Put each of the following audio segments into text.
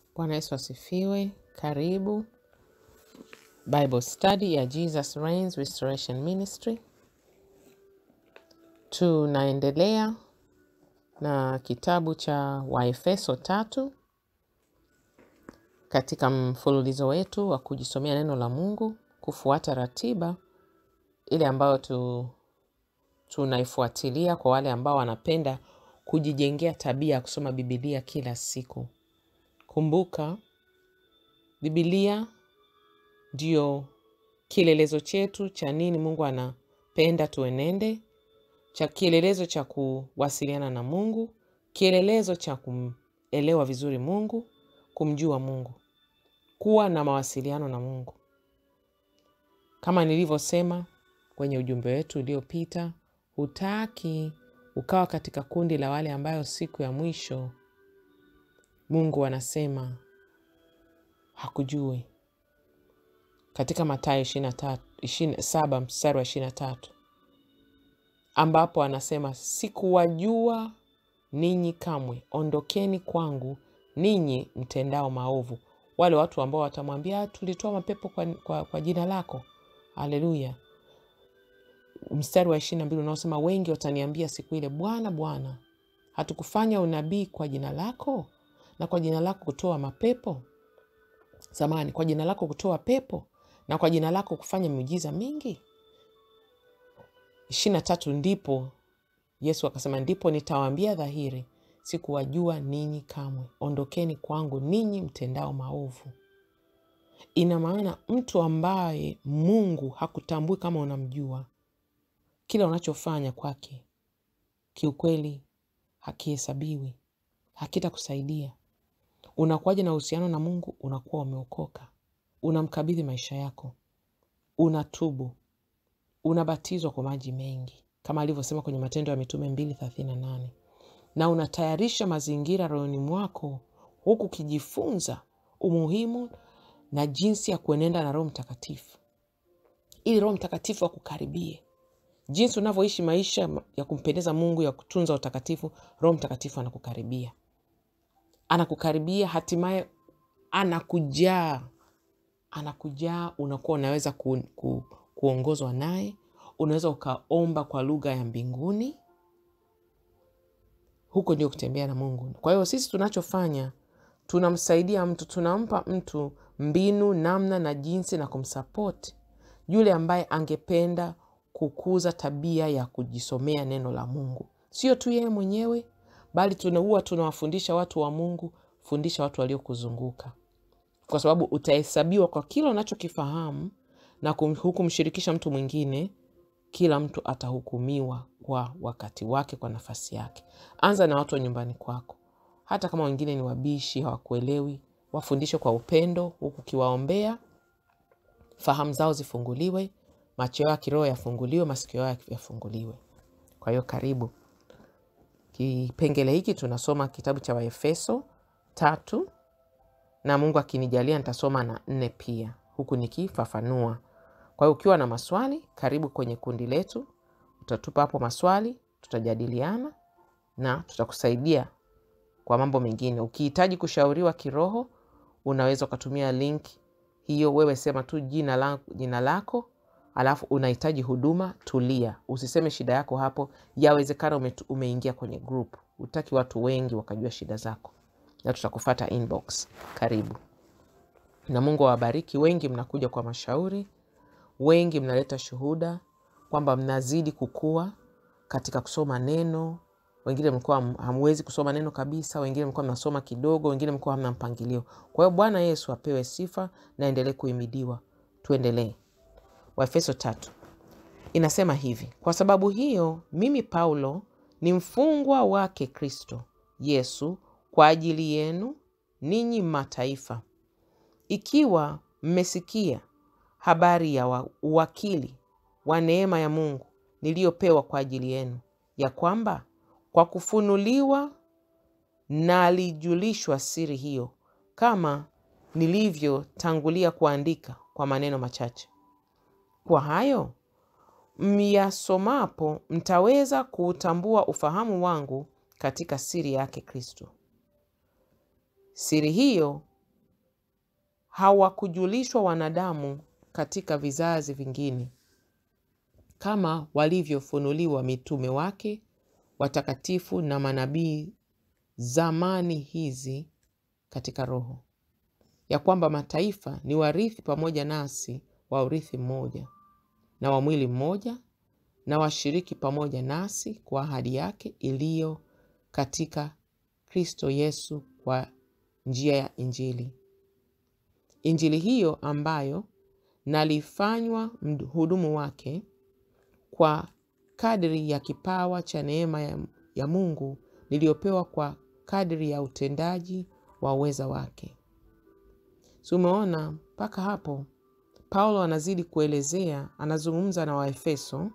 Bwana Yesu asifiwe. Karibu Bible study ya Jesus Reigns Restoration Ministry. Tunaendelea na kitabu cha Waefeso tatu katika mfululizo wetu wa kujisomea neno la Mungu, kufuata ratiba ile ambayo tu, tunaifuatilia kwa wale ambao wanapenda kujijengea tabia ya kusoma Bibilia kila siku. Kumbuka, Bibilia ndio kielelezo chetu cha nini Mungu anapenda tuenende, cha kielelezo cha kuwasiliana na Mungu, kielelezo cha kumelewa vizuri Mungu, kumjua Mungu, kuwa na mawasiliano na Mungu. Kama nilivyosema kwenye ujumbe wetu uliopita, hutaki ukawa katika kundi la wale ambayo siku ya mwisho Mungu anasema hakujui katika Mathayo 27 mstari wa 23 ambapo anasema sikuwajua ninyi kamwe, ondokeni kwangu ninyi mtendao maovu. Wale watu ambao watamwambia tulitoa mapepo kwa, kwa, kwa jina lako. Haleluya! Mstari wa ishirini na mbili unaosema wengi wataniambia siku ile, Bwana Bwana, hatukufanya unabii kwa jina lako na kwa jina lako kutoa mapepo zamani, kwa jina lako kutoa pepo na kwa jina lako kufanya miujiza mingi. ishirini na tatu ndipo Yesu akasema, ndipo nitawaambia dhahiri, sikuwajua ninyi kamwe, ondokeni kwangu ninyi mtendao maovu. Ina maana mtu ambaye Mungu hakutambui kama unamjua, kila unachofanya kwake kiukweli hakihesabiwi, hakitakusaidia. Unakuwaje na uhusiano na Mungu? Unakuwa umeokoka, unamkabidhi maisha yako, unatubu, unabatizwa kwa maji mengi kama alivyosema kwenye Matendo ya Mitume mbili thelathini na nane na unatayarisha mazingira rohoni mwako, huku ukijifunza umuhimu na jinsi ya kuenenda na Roho Mtakatifu ili Roho Mtakatifu akukaribie. Jinsi unavyoishi maisha ya kumpendeza Mungu, ya kutunza utakatifu, Roho Mtakatifu anakukaribia, anakukaribia, hatimaye anakujaa, anakujaa. Unakuwa unaweza ku, ku, kuongozwa naye, unaweza ukaomba kwa lugha ya mbinguni. Huko ndio kutembea na Mungu. Kwa hiyo sisi tunachofanya, tunamsaidia mtu, tunampa mtu mbinu, namna na jinsi na kumsapoti yule ambaye angependa kukuza tabia ya kujisomea neno la Mungu, sio tu yeye mwenyewe, bali tunaua tunawafundisha watu wa Mungu. Fundisha watu waliokuzunguka, kwa sababu utahesabiwa kwa kila unachokifahamu na hukumshirikisha mtu mwingine. Kila mtu atahukumiwa kwa wakati wake, kwa nafasi yake. Anza na watu wa nyumbani kwako, hata kama wengine ni wabishi, hawakuelewi, wafundishe kwa upendo, huku ukiwaombea fahamu zao zifunguliwe, macho yao ya kiroho yafunguliwe, masikio yao yafunguliwe. Kwa hiyo karibu kipengele hiki, tunasoma kitabu cha Waefeso tatu na Mungu akinijalia nitasoma na nne pia, huku nikifafanua. Kwa hiyo ukiwa na maswali, karibu kwenye kundi letu, utatupa hapo maswali, tutajadiliana na tutakusaidia kwa mambo mengine. Ukihitaji kushauriwa kiroho, unaweza ukatumia link hiyo. Wewe sema tu jina lako, jina lako alafu unahitaji huduma. Tulia, usiseme shida yako hapo. Yawezekana ume, umeingia kwenye group, utaki watu wengi wakajua shida zako, na tutakufata inbox. Karibu na Mungu awabariki. Wengi mnakuja kwa mashauri, wengi mnaleta shuhuda kwamba mnazidi kukua katika kusoma neno. Wengine mlikuwa hamwezi kusoma neno kabisa, wengine mlikuwa mnasoma kidogo, wengine mlikuwa hamna mpangilio. Kwa hiyo Bwana Yesu apewe sifa na endelee kuhimidiwa. Tuendelee. Waefeso tatu inasema hivi: kwa sababu hiyo mimi Paulo ni mfungwa wake Kristo Yesu kwa ajili yenu ninyi mataifa, ikiwa mmesikia habari ya uwakili wa neema ya Mungu niliyopewa kwa ajili yenu, ya kwamba kwa kufunuliwa na alijulishwa siri hiyo, kama nilivyotangulia kuandika kwa maneno machache. Kwa hayo myasomapo mtaweza kuutambua ufahamu wangu katika siri yake Kristo. Siri hiyo hawakujulishwa wanadamu katika vizazi vingine kama walivyofunuliwa mitume wake watakatifu na manabii zamani hizi katika Roho, ya kwamba mataifa ni warithi pamoja nasi wa urithi mmoja na wa mwili mmoja na washiriki pamoja nasi kwa ahadi yake iliyo katika Kristo Yesu kwa njia ya Injili. Injili hiyo ambayo nalifanywa mhudumu wake kwa kadri ya kipawa cha neema ya, ya Mungu niliyopewa kwa kadri ya utendaji wa uweza wake. Si umeona mpaka hapo? Paulo anazidi kuelezea, anazungumza na Waefeso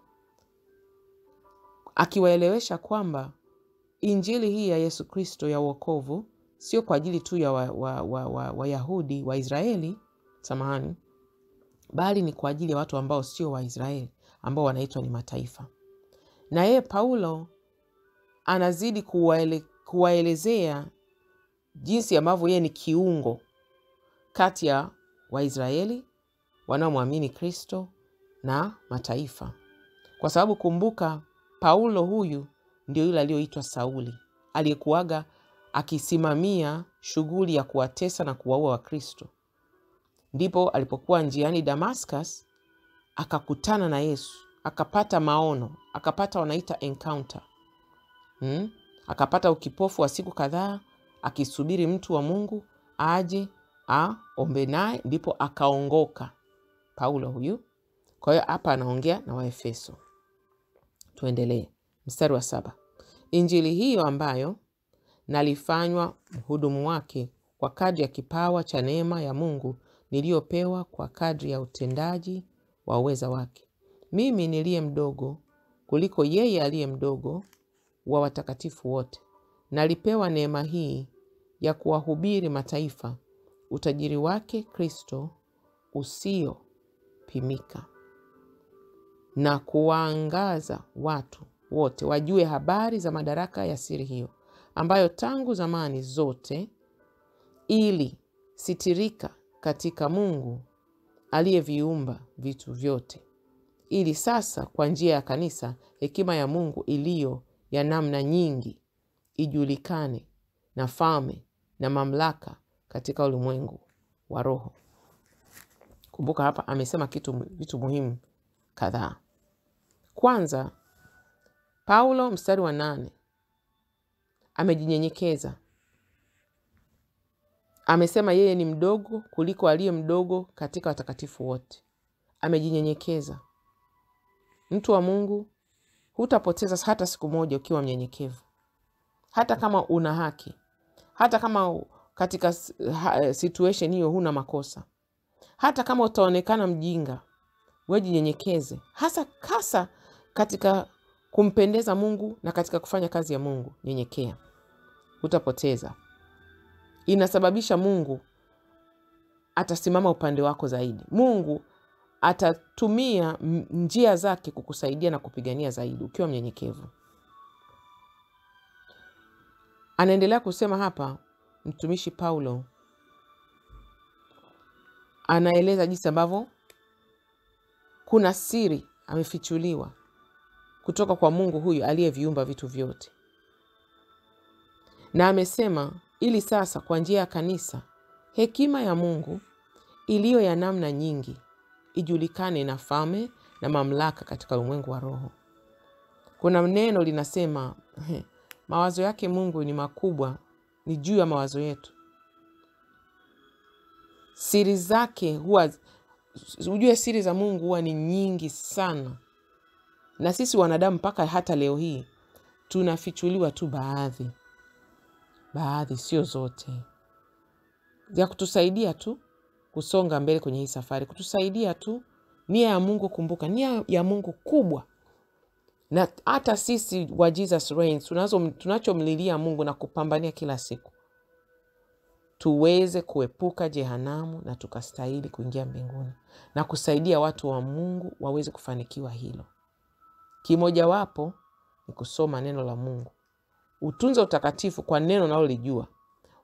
akiwaelewesha kwamba injili hii ya Yesu Kristo ya uokovu sio kwa ajili tu ya Wayahudi wa, wa, wa, wa Waisraeli, samahani, bali ni kwa ajili ya watu ambao sio Waisraeli ambao wanaitwa ni mataifa. Na yeye Paulo anazidi kuwaele, kuwaelezea jinsi ambavyo yeye ni kiungo kati ya Waisraeli wanaomwamini Kristo na mataifa, kwa sababu kumbuka, Paulo huyu ndio yule aliyoitwa Sauli aliyekuwaga akisimamia shughuli ya kuwatesa na kuwaua Wakristo. Ndipo alipokuwa njiani Damascus akakutana na Yesu, akapata maono, akapata wanaita encounter hmm? Akapata ukipofu wa siku kadhaa akisubiri mtu wa Mungu aje aombe naye, ndipo akaongoka Paulo huyu. Kwa hiyo hapa anaongea na Waefeso. Tuendelee mstari wa saba. Injili hiyo ambayo nalifanywa mhudumu wake kwa kadri ya kipawa cha neema ya Mungu niliyopewa kwa kadri ya utendaji wa uweza wake, mimi niliye mdogo kuliko yeye aliye mdogo wa watakatifu wote, nalipewa neema hii ya kuwahubiri mataifa utajiri wake Kristo usiopimika, na kuwaangaza watu wote wajue habari za madaraka ya siri hiyo, ambayo tangu zamani zote ili sitirika katika Mungu aliyeviumba vitu vyote, ili sasa kwa njia ya kanisa hekima ya Mungu iliyo ya namna nyingi ijulikane na falme na mamlaka katika ulimwengu wa roho. Kumbuka hapa amesema kitu vitu muhimu kadhaa. Kwanza, Paulo mstari wa nane amejinyenyekeza, amesema yeye ni mdogo kuliko aliye mdogo katika watakatifu wote. Amejinyenyekeza. Mtu wa Mungu, hutapoteza hata siku moja ukiwa mnyenyekevu, hata kama una haki, hata kama katika situation hiyo huna makosa, hata kama utaonekana mjinga, we jinyenyekeze, hasa hasa katika kumpendeza Mungu na katika kufanya kazi ya Mungu. Nyenyekea, hutapoteza. Inasababisha Mungu atasimama upande wako zaidi. Mungu atatumia njia zake kukusaidia na kupigania zaidi ukiwa mnyenyekevu. Anaendelea kusema hapa mtumishi Paulo anaeleza jinsi ambavyo kuna siri amefichuliwa kutoka kwa Mungu huyu aliyeviumba vitu vyote, na amesema ili sasa kwa njia ya kanisa hekima ya Mungu iliyo ya namna nyingi ijulikane na falme na mamlaka katika ulimwengu wa roho. Kuna neno linasema he, mawazo yake Mungu ni makubwa, ni juu ya mawazo yetu. Siri zake huwa, ujue siri za Mungu huwa ni nyingi sana, na sisi wanadamu mpaka hata leo hii tunafichuliwa tu baadhi baadhi, sio zote, ya kutusaidia tu kusonga mbele kwenye hii safari, kutusaidia tu. Nia ya Mungu, kumbuka, nia ya Mungu kubwa, na hata sisi wa Jesus Reigns tunazo tunachomlilia Mungu na kupambania kila siku tuweze kuepuka jehanamu na tukastahili kuingia mbinguni na kusaidia watu wa Mungu waweze kufanikiwa hilo. Kimojawapo ni kusoma neno la Mungu, utunze utakatifu kwa neno unalolijua,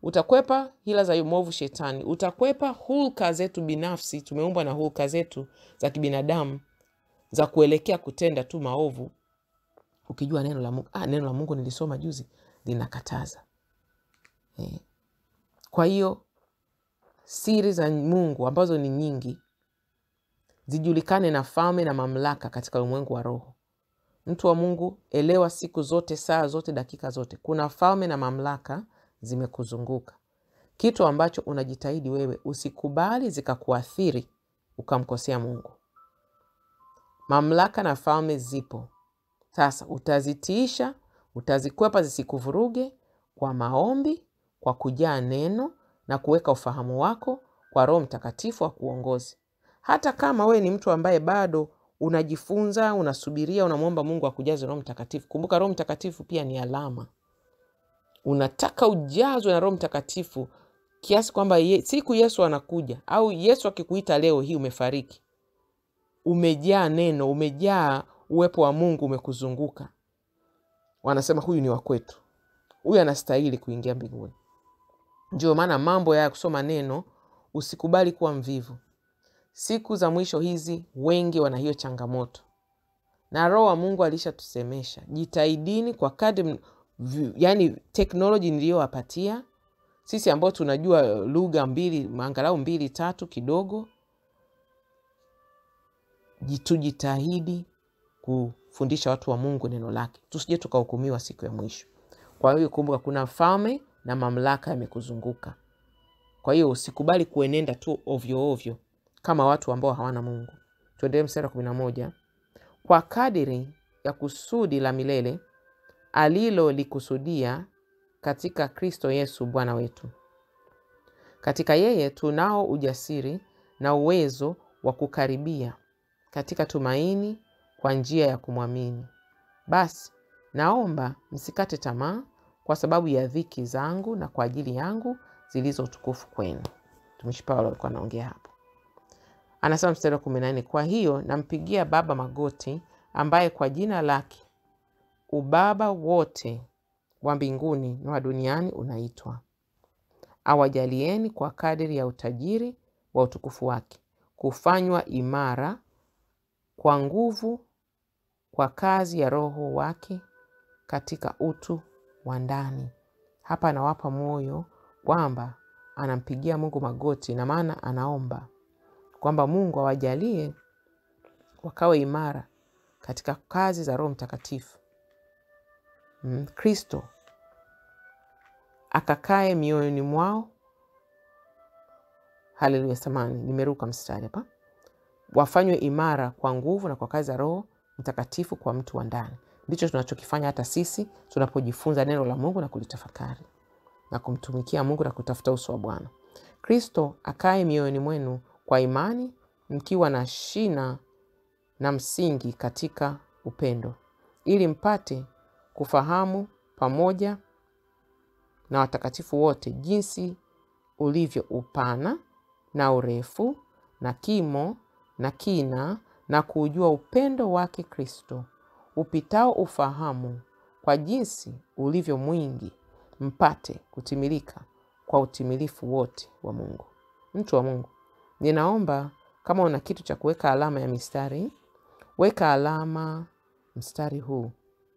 utakwepa hila za mwovu shetani, utakwepa hulka zetu binafsi. Tumeumbwa na hulka zetu za kibinadamu za kuelekea kutenda tu maovu, ukijua neno la Mungu. Ah, neno la Mungu nilisoma juzi linakataza eh. Kwa hiyo siri za Mungu ambazo ni nyingi zijulikane na falme na mamlaka katika ulimwengu wa roho. Mtu wa Mungu, elewa siku zote, saa zote, dakika zote, kuna falme na mamlaka zimekuzunguka, kitu ambacho unajitahidi wewe usikubali zikakuathiri ukamkosea Mungu. Mamlaka na falme zipo. Sasa utazitiisha, utazikwepa zisikuvuruge kwa maombi, kwa kujaa neno na kuweka ufahamu wako kwa Roho Mtakatifu wa kuongozi. Hata kama wewe ni mtu ambaye bado unajifunza, unasubiria, unamwomba Mungu akujaze Roho Mtakatifu. Kumbuka Roho Mtakatifu pia ni alama. Unataka ujazwe na Roho Mtakatifu kiasi kwamba ye, siku Yesu anakuja au Yesu akikuita leo hii umefariki, umejaa neno, umejaa uwepo wa Mungu umekuzunguka, wanasema huyu ni wa kwetu, huyu anastahili kuingia mbinguni. Ndio maana mambo ya kusoma neno, usikubali kuwa mvivu. Siku za mwisho hizi wengi wana hiyo changamoto, na Roho wa Mungu alishatusemesha, jitahidini kwa kadri, yani teknoloji niliyowapatia sisi ambao tunajua lugha mbili angalau mbili tatu kidogo, tujitahidi kufundisha watu wa Mungu neno lake, tusije tukahukumiwa siku ya mwisho. Kwa hiyo kumbuka, kuna falme na mamlaka yamekuzunguka. Kwa hiyo usikubali kuenenda tu ovyo ovyo kama watu ambao hawana Mungu. Tuendelee mstari wa kumi na moja. Kwa kadiri ya kusudi la milele alilolikusudia katika Kristo Yesu Bwana wetu. Katika yeye tunao ujasiri na uwezo wa kukaribia katika tumaini kwa njia ya kumwamini. Basi naomba msikate tamaa kwa sababu ya dhiki zangu na kwa ajili yangu zilizo utukufu kwenu. Mtumishi Paulo alikuwa anaongea hapo, anasema mstari wa kumi na nne kwa hiyo nampigia Baba magoti, ambaye kwa jina lake ubaba wote wa mbinguni na wa duniani unaitwa, awajalieni kwa kadiri ya utajiri wa utukufu wake kufanywa imara kwa nguvu kwa kazi ya Roho wake katika utu wa ndani. Hapa anawapa moyo kwamba anampigia Mungu magoti, na maana anaomba kwamba Mungu awajalie wakawe imara katika kazi za Roho Mtakatifu Kristo mm, akakae mioyoni mwao. Haleluya! Samani, nimeruka mstari hapa. Wafanywe imara kwa nguvu na kwa kazi za Roho Mtakatifu kwa mtu wa ndani. Ndicho tunachokifanya hata sisi tunapojifunza neno la Mungu na kulitafakari na kumtumikia Mungu na kutafuta uso wa Bwana. Kristo akae mioyoni mwenu kwa imani, mkiwa na shina na msingi katika upendo, ili mpate kufahamu pamoja na watakatifu wote jinsi ulivyo upana na urefu na kimo na kina, na kuujua upendo wake Kristo upitao ufahamu, kwa jinsi ulivyo mwingi, mpate kutimilika kwa utimilifu wote wa Mungu. Mtu wa Mungu, ninaomba kama una kitu cha kuweka alama ya mistari, weka alama mstari huu,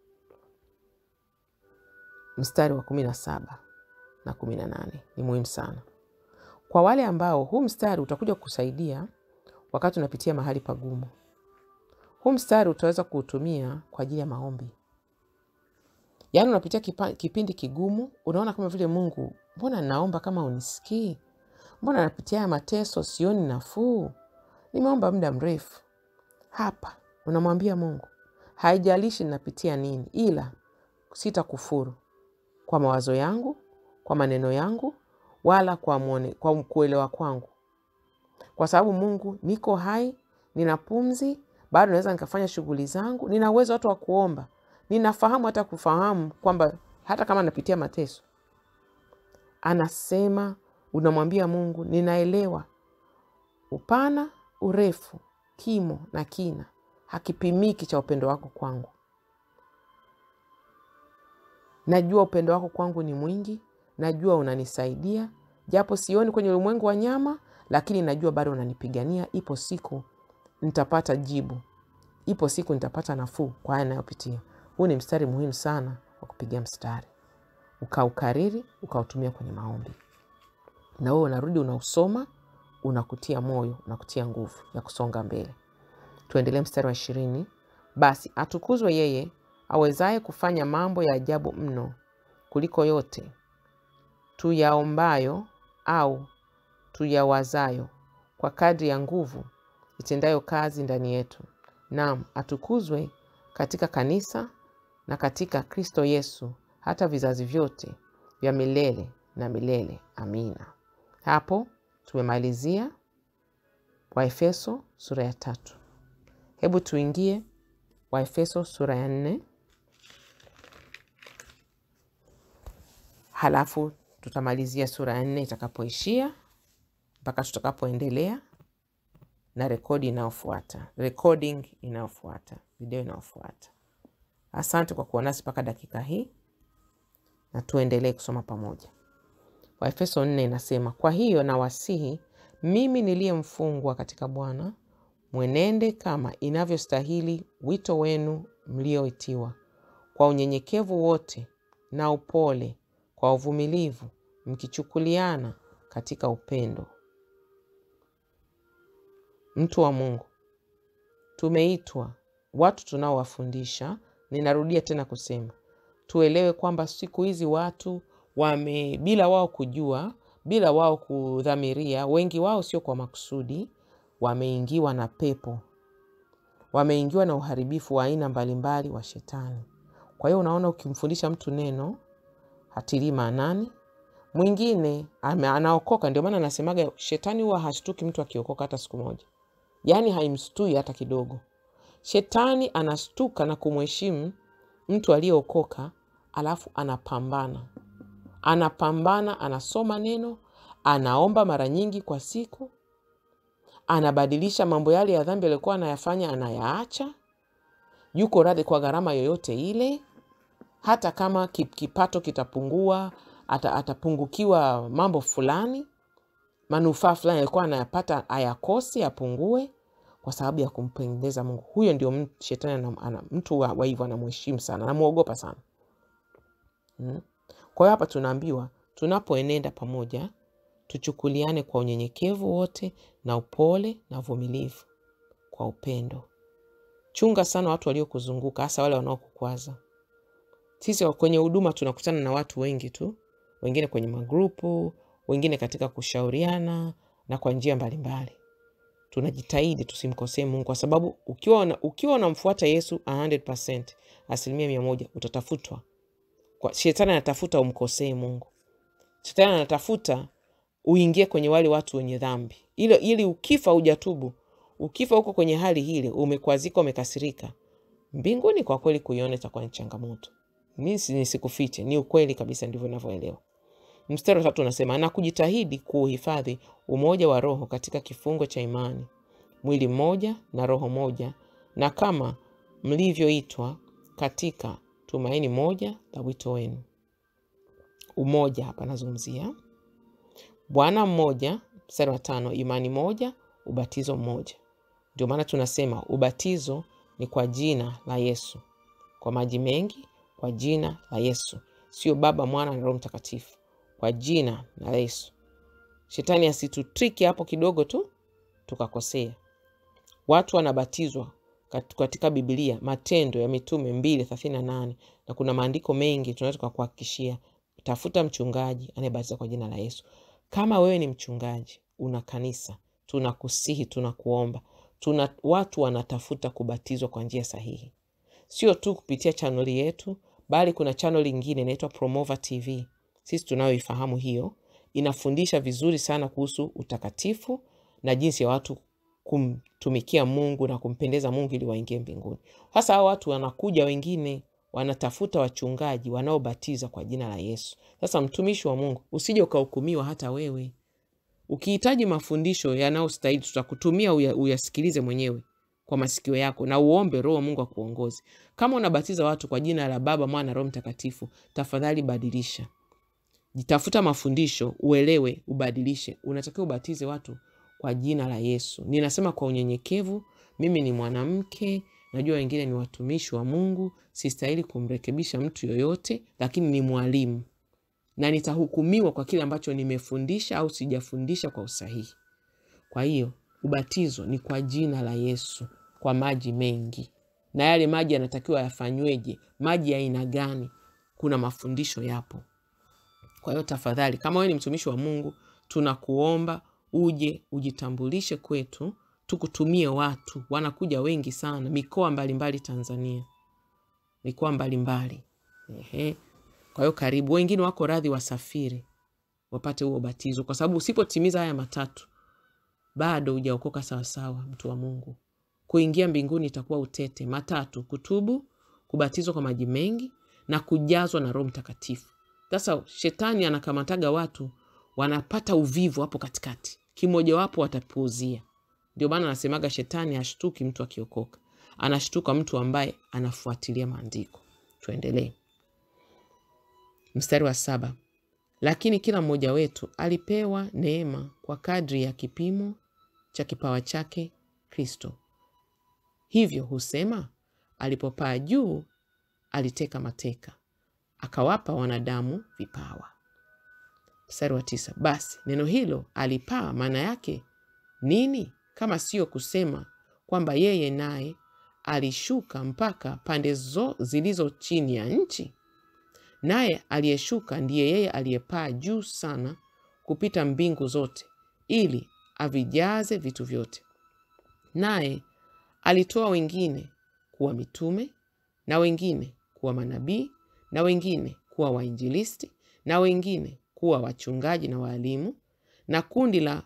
mstari wa kumi na saba na kumi na nane ni muhimu sana kwa wale ambao huu mstari utakuja kukusaidia wakati unapitia mahali pagumu. Huu mstari utaweza kuutumia kwa ajili ya maombi. Yaani unapitia kipa, kipindi kigumu, unaona kama vile Mungu, mbona naomba kama unisikii? Mbona napitia haya mateso, sioni nafuu, nimeomba muda mrefu. Hapa unamwambia Mungu, haijalishi ninapitia nini, ila sitakufuru kwa mawazo yangu, kwa maneno yangu, wala kwa mwone, kwa kuelewa kwangu, kwa sababu Mungu, niko hai, nina pumzi bado naweza nikafanya shughuli zangu, nina uwezo hata wa kuomba, ninafahamu hata kufahamu kwamba hata kama napitia mateso. Anasema, unamwambia Mungu, ninaelewa upana, urefu, kimo na kina, hakipimiki cha upendo wako kwangu. Najua upendo wako kwangu ni mwingi, najua unanisaidia, japo sioni kwenye ulimwengu wa nyama, lakini najua bado unanipigania. Ipo siku nitapata jibu, ipo siku nitapata nafuu kwa haya nayopitia. Huu ni mstari muhimu sana wa kupigia mstari, ukaukariri, ukautumia kwenye maombi, na wewe unarudi unausoma, unakutia moyo, unakutia nguvu ya kusonga mbele. Tuendelee mstari wa ishirini. Basi atukuzwe yeye awezaye kufanya mambo ya ajabu mno kuliko yote tuyaombayo au tuyawazayo, kwa kadri ya nguvu itendayo kazi ndani yetu. Naam, atukuzwe katika kanisa na katika Kristo Yesu hata vizazi vyote vya milele na milele. Amina. Hapo tumemalizia Waefeso sura ya tatu. Hebu tuingie Waefeso sura ya nne, halafu tutamalizia sura ya nne itakapoishia mpaka tutakapoendelea na rekodi inayofuata, recording inayofuata, video inayofuata. Asante kwa kuwa nasi mpaka dakika hii, na tuendelee kusoma pamoja. Waefeso nne inasema, kwa hiyo nawasihi mimi niliye mfungwa katika Bwana, mwenende kama inavyostahili wito wenu mlioitiwa, kwa unyenyekevu wote na upole, kwa uvumilivu, mkichukuliana katika upendo. Mtu wa Mungu, tumeitwa watu tunaowafundisha. Ninarudia tena kusema tuelewe kwamba siku hizi watu wame, bila wao kujua, bila wao kudhamiria, wengi wao sio kwa makusudi, wameingiwa na pepo, wameingiwa na uharibifu wa aina mbalimbali wa shetani. Kwa hiyo unaona, ukimfundisha mtu neno hatilii maanani, mwingine anaokoka. Ndio maana anasemaga shetani huwa hashtuki mtu akiokoka hata siku moja, yaani haimstui hata kidogo. Shetani anastuka na kumheshimu mtu aliyeokoka, alafu anapambana, anapambana, anasoma neno, anaomba mara nyingi kwa siku, anabadilisha mambo yale ya dhambi aliyokuwa anayafanya, anayaacha, yuko radhi kwa gharama yoyote ile, hata kama kipato kitapungua, ata, atapungukiwa mambo fulani, manufaa fulani alikuwa anayapata ayakosi, apungue kwa sababu ya kumpendeza Mungu. Huyo ndio shetani ana, mtu wa hivyo anamheshimu sana, anamwogopa sana hmm. Kwa hiyo hapa tunaambiwa tunapoenenda pamoja tuchukuliane kwa unyenyekevu wote na upole na uvumilivu, kwa upendo. Chunga sana watu waliokuzunguka, hasa wale wanaokukwaza. Sisi kwenye huduma tunakutana na watu wengi tu, wengine kwenye magrupu, wengine katika kushauriana na kwa njia mbalimbali tunajitahidi tusimkosee Mungu kwa sababu ukiwa ukiwa unamfuata Yesu 100%, asilimia mia moja utatafutwa. Kwa shetani anatafuta umkosee Mungu, shetani anatafuta uingie kwenye wale watu wenye dhambi, ili ili ukifa hujatubu, ukifa huko kwenye hali hile, umekwazika, umekasirika, mbinguni kwa kweli kuiona itakuwa ni changamoto. Mi nisikufiche, ni ukweli kabisa, ndivyo navyoelewa. Mstari wa tatu unasema na kujitahidi kuuhifadhi umoja wa Roho katika kifungo cha imani, mwili mmoja na roho moja, na kama mlivyoitwa katika tumaini moja la wito wenu. Umoja hapa nazungumzia Bwana mmoja. Mstari wa tano, imani moja, ubatizo mmoja. Ndio maana tunasema ubatizo ni kwa jina la Yesu, kwa maji mengi, kwa jina la Yesu, sio Baba, Mwana na Roho Mtakatifu kwa jina la Yesu. Shetani asitutriki hapo kidogo tu tukakosea. Watu wanabatizwa katika Biblia, Matendo ya Mitume mbili thelathini na nane na kuna maandiko mengi tunaweza tukakuhakikishia. Tafuta mchungaji anayebatiza kwa jina la Yesu. Kama wewe ni mchungaji, una kanisa, tunakusihi, tunakuomba, tuna watu wanatafuta kubatizwa kwa njia sahihi, sio tu kupitia chaneli yetu, bali kuna chaneli ingine inaitwa Promova TV sisi tunayoifahamu hiyo, inafundisha vizuri sana kuhusu utakatifu na jinsi ya watu kumtumikia Mungu na kumpendeza Mungu ili waingie mbinguni. Sasa hao watu wanakuja, wengine wanatafuta wachungaji wanaobatiza kwa jina la Yesu. Sasa mtumishi wa Mungu, usije ukahukumiwa hata wewe. Ukihitaji mafundisho yanayostahili, tutakutumia uya, uyasikilize mwenyewe kwa masikio yako na uombe Roho Mungu akuongoze. Kama unabatiza watu kwa jina la Baba, Mwana, Roho Mtakatifu, tafadhali badilisha jitafuta mafundisho, uelewe, ubadilishe. Unatakiwa ubatize watu kwa jina la Yesu. Ninasema kwa unyenyekevu, mimi ni mwanamke, najua wengine ni watumishi wa Mungu, sistahili kumrekebisha mtu yoyote, lakini ni mwalimu na nitahukumiwa kwa kile ambacho nimefundisha au sijafundisha kwa usahihi. Kwa hiyo ubatizo ni kwa jina la Yesu, kwa maji mengi, na yale maji yanatakiwa yafanyweje? Maji ya aina gani? Kuna mafundisho yapo. Kwa hiyo tafadhali, kama wewe ni mtumishi wa Mungu, tunakuomba uje ujitambulishe kwetu, tukutumie watu. Wanakuja wengi sana, mikoa mbalimbali Tanzania, mikoa mbalimbali. Ehe. Kwa hiyo karibu, wengine wako radhi wasafiri wapate huo ubatizo, kwa sababu usipotimiza haya matatu bado hujaokoka sawasawa, mtu wa Mungu. Kuingia mbinguni itakuwa utete. Matatu: kutubu, kubatizwa kwa maji mengi na kujazwa na Roho Mtakatifu. Sasa shetani anakamataga watu, wanapata uvivu hapo katikati, kimojawapo watapuuzia. Ndio maana anasemaga shetani hashtuki mtu akiokoka, anashtuka mtu ambaye anafuatilia maandiko. Tuendelee. Mstari wa saba. Lakini kila mmoja wetu alipewa neema kwa kadri ya kipimo cha kipawa chake Kristo. Hivyo husema, alipopaa juu aliteka mateka, akawapa wanadamu vipawa. Mstari wa tisa. Basi neno hilo alipaa, maana yake nini, kama sio kusema kwamba yeye naye alishuka mpaka pande zo zilizo chini ya nchi? Naye aliyeshuka ndiye yeye aliyepaa juu sana kupita mbingu zote, ili avijaze vitu vyote. Naye alitoa wengine kuwa mitume, na wengine kuwa manabii, na wengine kuwa wainjilisti, na wengine kuwa wachungaji na waalimu, na kundi la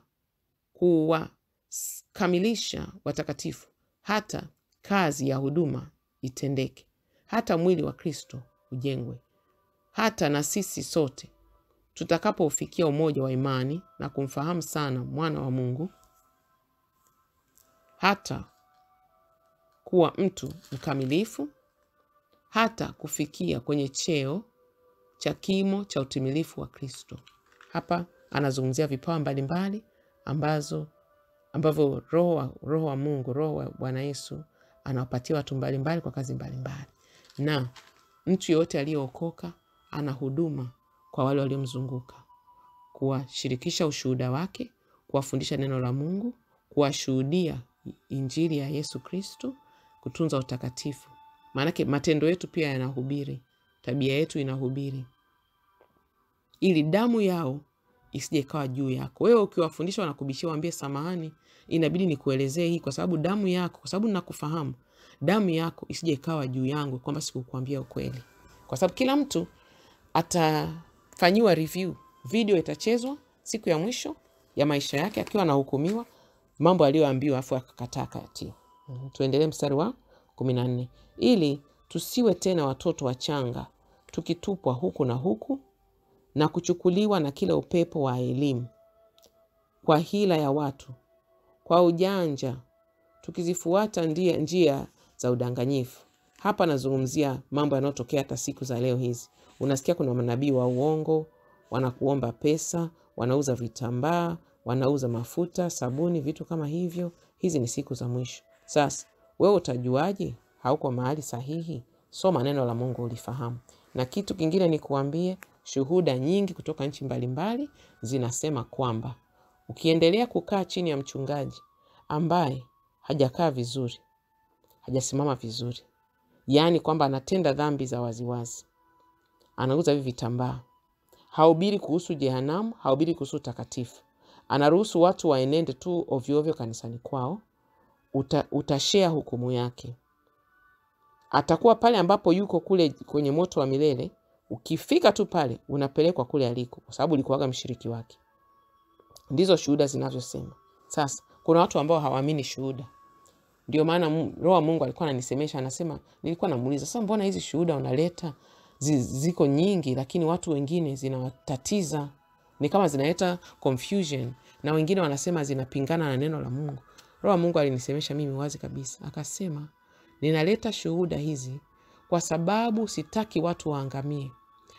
kuwakamilisha watakatifu, hata kazi ya huduma itendeke, hata mwili wa Kristo ujengwe hata na sisi sote tutakapofikia umoja wa imani na kumfahamu sana mwana wa Mungu, hata kuwa mtu mkamilifu, hata kufikia kwenye cheo cha kimo cha utimilifu wa Kristo. Hapa anazungumzia vipawa mbalimbali ambazo ambavyo roho wa, roho wa Mungu, roho wa Bwana Yesu anawapatia watu mbalimbali kwa kazi mbalimbali, na mtu yoyote aliyeokoka ana huduma kwa wale waliomzunguka, kuwashirikisha ushuhuda wake, kuwafundisha neno la Mungu, kuwashuhudia injili ya Yesu Kristo, kutunza utakatifu. Maanake matendo yetu pia yanahubiri, tabia yetu inahubiri, ili damu yao isije ikawa juu yako. Wewe ukiwafundisha wanakubishia, waambie samahani, inabidi nikuelezee hii kwa sababu damu yako, kwa sababu nakufahamu, damu yako isije ikawa juu yangu, kwamba sikukuambia ukweli, kwa sababu kila mtu atafanyiwa review, video itachezwa siku ya mwisho ya maisha yake akiwa anahukumiwa mambo aliyoambiwa, afu akakataa kayatii. Mm, Tuendelee mstari wa kumi na nne ili tusiwe tena watoto wachanga tukitupwa huku na huku na kuchukuliwa na kila upepo wa elimu kwa hila ya watu, kwa ujanja tukizifuata ndia, njia za udanganyifu. Hapa nazungumzia mambo yanayotokea hata siku za leo hizi. Unasikia kuna manabii wa uongo wanakuomba pesa, wanauza vitambaa, wanauza mafuta, sabuni, vitu kama hivyo. Hizi ni siku za mwisho. Sasa wewe utajuaje hauko mahali sahihi? Soma neno la Mungu ulifahamu. Na kitu kingine ni kuambie, shuhuda nyingi kutoka nchi mbalimbali zinasema kwamba ukiendelea kukaa chini ya mchungaji ambaye hajakaa vizuri, hajasimama vizuri, yaani kwamba anatenda dhambi za waziwazi, anauza hivi vitambaa, hahubiri kuhusu jehanamu, hahubiri kuhusu utakatifu, anaruhusu watu waenende tu ovyoovyo kanisani kwao, uta, utashea hukumu yake. Atakuwa pale ambapo yuko kule kwenye moto wa milele. Ukifika tu pale, unapelekwa kule aliko, kwa sababu ulikuwaga mshiriki wake. Ndizo shuhuda zinavyosema. Sasa kuna watu ambao hawaamini shuhuda, ndio maana Mu- Roho wa Mungu alikuwa ananisemesha, anasema, nilikuwa namuuliza sasa, mbona hizi shuhuda unaleta zi, ziko nyingi, lakini watu wengine zinawatatiza, ni kama zinaleta confusion, na wengine wanasema zinapingana na neno la Mungu. Roho wa Mungu alinisemesha mimi wazi kabisa, akasema, ninaleta shuhuda hizi kwa sababu sitaki watu waangamie,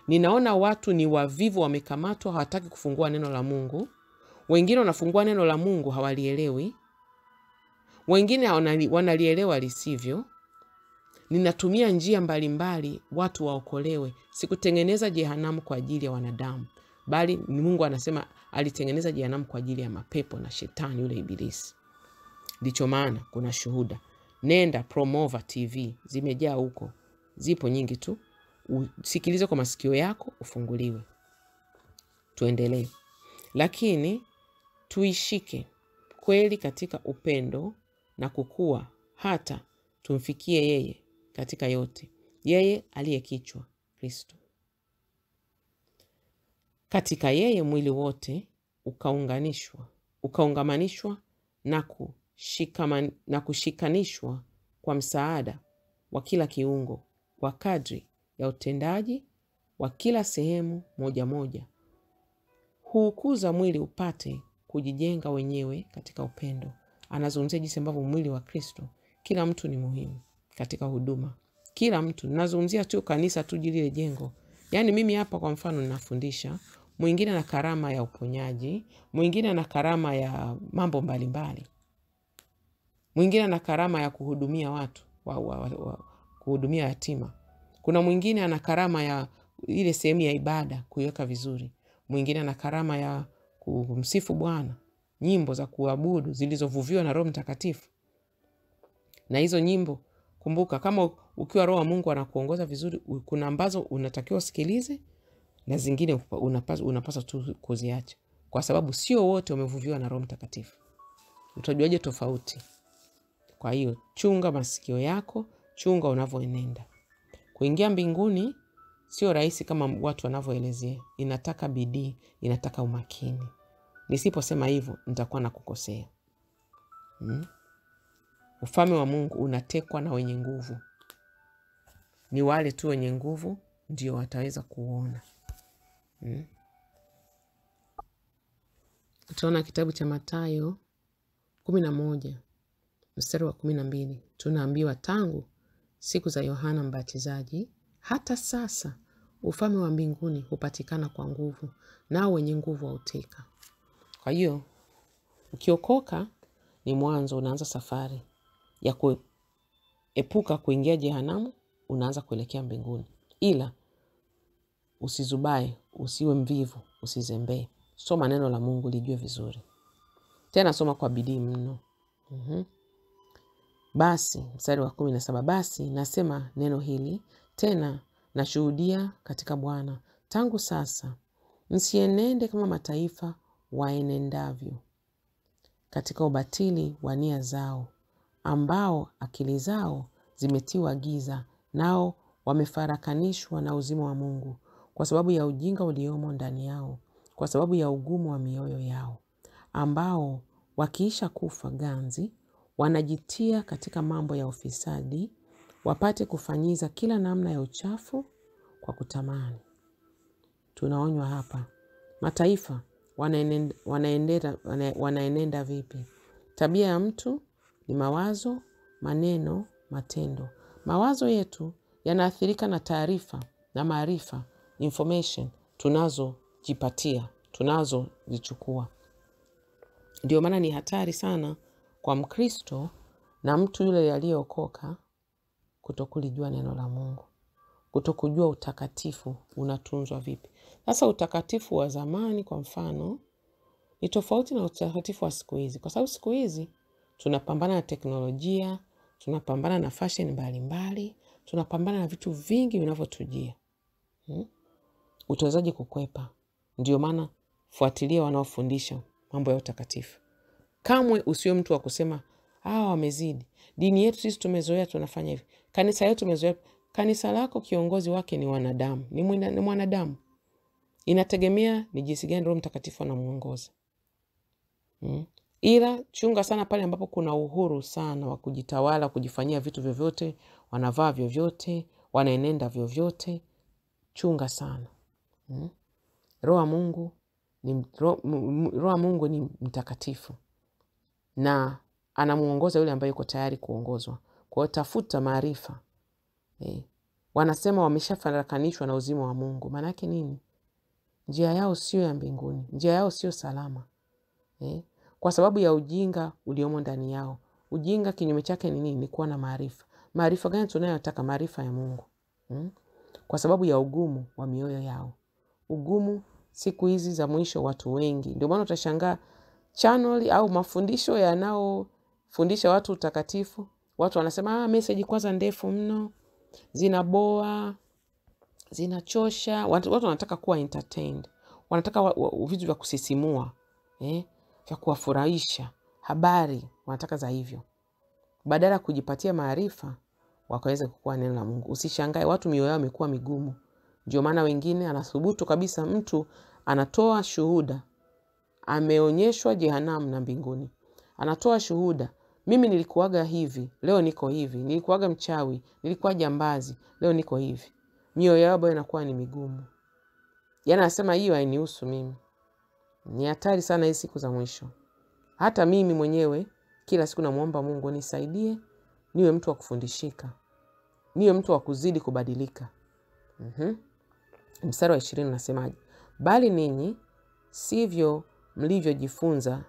Ninaona watu ni wavivu, wamekamatwa, hawataki kufungua neno la Mungu. Wengine wanafungua neno la Mungu hawalielewi, wengine wanali- wanalielewa lisivyo. Ninatumia njia mbalimbali watu waokolewe. Sikutengeneza jehanamu kwa ajili ya wanadamu, bali ni Mungu anasema alitengeneza jehanamu kwa ajili ya mapepo na shetani yule Ibilisi. Ndicho maana kuna shuhuda. Nenda Promova TV, zimejaa huko, zipo nyingi tu. Usikilize kwa masikio yako, ufunguliwe. Tuendelee, lakini tuishike kweli katika upendo na kukua, hata tumfikie yeye katika yote, yeye aliye kichwa, Kristo. Katika yeye mwili wote ukaunganishwa ukaungamanishwa na, kushikaman, na kushikanishwa kwa msaada wa kila kiungo kwa kadri ya utendaji wa kila sehemu moja moja, huukuza mwili upate kujijenga wenyewe katika upendo. Anazungumzia jinsi ambavyo mwili wa Kristo, kila mtu ni muhimu katika huduma, kila mtu. Nazungumzia tu kanisa tu lile jengo. Yaani mimi hapa kwa mfano ninafundisha, mwingine ana karama ya uponyaji, mwingine ana karama ya mambo mbalimbali, mwingine ana karama ya kuhudumia watu wa, wa, wa, wa, kuhudumia yatima. Kuna mwingine ana karama ya ile sehemu ya ibada kuiweka vizuri, mwingine ana karama ya kumsifu Bwana, nyimbo za kuabudu zilizovuviwa na Roho Mtakatifu. Na hizo nyimbo, kumbuka, kama ukiwa Roho wa Mungu anakuongoza vizuri, kuna ambazo unatakiwa usikilize na zingine unapaswa, unapaswa tu kuziacha, kwa sababu sio wote wamevuviwa na Roho Mtakatifu. Utajuaje tofauti? Kwa hiyo chunga masikio yako, chunga unavyoenenda. Kuingia mbinguni sio rahisi kama watu wanavyoelezea. Inataka bidii, inataka umakini. Nisiposema hivyo nitakuwa na kukosea. Hmm? Ufalme wa Mungu unatekwa na wenye nguvu. Ni wale tu wenye nguvu ndio wataweza kuona. Hmm? Utaona kitabu cha Mathayo kumi na moja mstari wa kumi na mbili tunaambiwa tangu siku za Yohana Mbatizaji hata sasa ufalme wa mbinguni hupatikana kwa nguvu, nao wenye nguvu wauteka. Kwa hiyo ukiokoka ni mwanzo, unaanza safari ya kuepuka kuingia jehanamu, unaanza kuelekea mbinguni. Ila usizubae, usiwe mvivu, usizembee. Soma neno la Mungu lijue vizuri, tena soma kwa bidii mno. mm-hmm. Basi mstari wa kumi na saba basi nasema neno hili tena nashuhudia katika Bwana tangu sasa, msienende kama mataifa waenendavyo katika ubatili wa nia zao, ambao akili zao zimetiwa giza, nao wamefarakanishwa na uzima wa Mungu kwa sababu ya ujinga uliomo ndani yao, kwa sababu ya ugumu wa mioyo yao, ambao wakiisha kufa ganzi wanajitia katika mambo ya ufisadi, wapate kufanyiza kila namna ya uchafu kwa kutamani. Tunaonywa hapa, mataifa wanaenenda, wanaenenda, wanaenenda vipi? Tabia ya mtu ni mawazo, maneno, matendo. Mawazo yetu yanaathirika na taarifa na maarifa, information tunazojipatia, tunazozichukua. Ndio maana ni hatari sana kwa Mkristo na mtu yule aliyeokoka kutokulijua neno la Mungu, kutokujua utakatifu unatunzwa vipi. Sasa utakatifu wa zamani kwa mfano ni tofauti na utakatifu wa siku hizi, kwa sababu siku hizi tunapambana na teknolojia, tunapambana na fashion mbalimbali, tunapambana na vitu vingi vinavyotujia. Hmm? Utawezaje kukwepa? Ndio maana fuatilia wanaofundisha mambo ya utakatifu. Kamwe usiwe mtu wa kusema hawa wamezidi. Dini yetu sisi tumezoea, tunafanya hivi. Kanisa yetu tumezoea. Kanisa lako kiongozi wake ni wanadamu, ni mwanadamu. Inategemea ni jinsi gani Roho Mtakatifu anamuongoza. Hmm? Ila chunga sana pale ambapo kuna uhuru sana wa kujitawala, kujifanyia vitu vyovyote, wanavaa vyovyote, wanaenenda vyovyote. Chunga sana. Hmm? Roho wa Mungu ni Roho wa Mungu ni mtakatifu na anamuongoza yule ambaye yuko tayari kuongozwa. Kwa hiyo tafuta maarifa eh, wanasema wameshafarakanishwa na uzima wa Mungu. Maana yake nini? Njia yao sio ya mbinguni, njia yao sio salama eh? Kwa sababu ya ujinga uliomo ndani yao. Ujinga kinyume chake ni nini? Ni kuwa na maarifa. Maarifa gani tunayotaka? Maarifa ya Mungu hmm? Kwa sababu ya ugumu wa mioyo yao. Ugumu siku hizi za mwisho, watu wengi, ndio maana utashangaa channel au mafundisho yanayofundisha watu utakatifu, watu wanasema ah, meseji kwanza ndefu mno, zinaboa, zinachosha. Watu, watu wanataka kuwa entertained, wanataka wa, wa, vitu vya kusisimua eh, vya kuwafurahisha, habari wanataka za hivyo, badala ya kujipatia maarifa wakaweza kukua neno la Mungu. Usishangae watu mioyo yao imekuwa migumu. Ndio maana wengine anathubutu kabisa, mtu anatoa shuhuda, ameonyeshwa jehanamu na mbinguni, anatoa shuhuda, mimi nilikuwaga hivi, leo niko hivi, nilikuwaga mchawi, nilikuwa jambazi, leo niko hivi. Mioyo yao bado inakuwa ni migumu, yaani anasema hiyo hainihusu mimi. Ni hatari sana hii siku za mwisho. Hata mimi mwenyewe kila siku namwomba Mungu nisaidie, niwe mtu wa kufundishika, niwe mtu wa kuzidi kubadilika. mm-hmm. Mstari wa ishirini unasemaje? Bali ninyi sivyo mlivyojifunza,